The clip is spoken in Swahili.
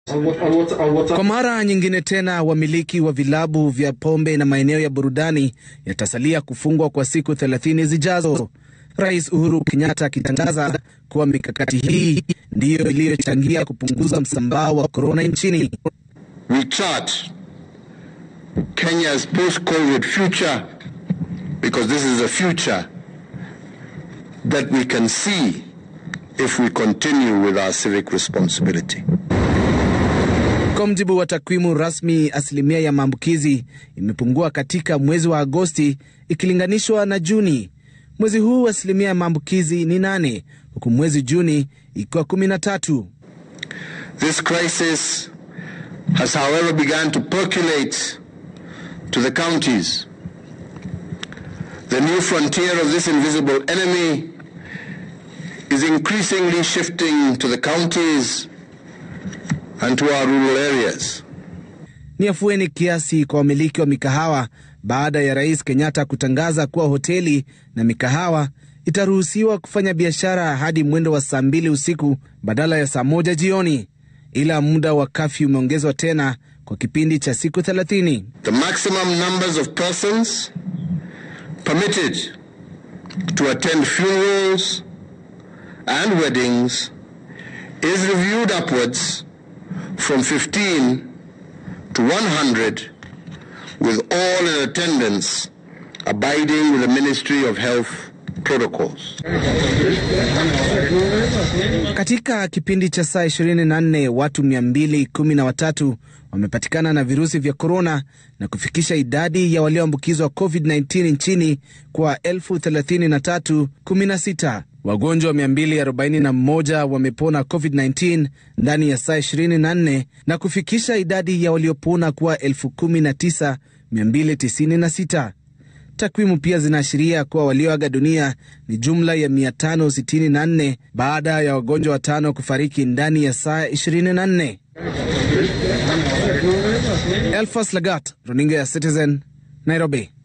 Kwa mara nyingine tena, wamiliki wa vilabu vya pombe na maeneo ya burudani yatasalia kufungwa kwa siku 30 zijazo. Rais Uhuru Kenyatta akitangaza kuwa mikakati hii ndiyo iliyochangia kupunguza msambao wa korona nchini. We chart Kenya's post-COVID future because this is a future that we can see if we continue with our civic responsibility. Kwa mjibu wa takwimu rasmi, asilimia ya maambukizi imepungua katika mwezi wa Agosti ikilinganishwa na Juni. Mwezi huu asilimia ya maambukizi ni nane huku mwezi Juni ikiwa kumi na tatu. This crisis has however begun to percolate to the counties. The new frontier of this invisible enemy is increasingly shifting to the counties and to our rural areas. Ni afueni kiasi kwa wamiliki wa mikahawa baada ya Rais Kenyatta kutangaza kuwa hoteli na mikahawa itaruhusiwa kufanya biashara hadi mwendo wa saa mbili usiku badala ya saa moja jioni, ila muda wa kafyu umeongezwa tena kwa kipindi cha siku 30. The maximum numbers of persons permitted to attend funerals and weddings is reviewed upwards from 15 to 100 with all in attendance abiding with the Ministry of Health protocols. Katika kipindi cha saa 24 watu 213 wamepatikana na virusi vya korona na kufikisha idadi ya walioambukizwa COVID-19 nchini kwa 3316. Wagonjwa 241 wamepona COVID-19 ndani ya saa 24 na kufikisha idadi ya waliopona kuwa 19296. Takwimu pia zinaashiria kuwa walioaga dunia ni jumla ya 564 baada ya wagonjwa watano kufariki ndani ya saa 24. Elfas Lagat, runinga ya Citizen, Nairobi.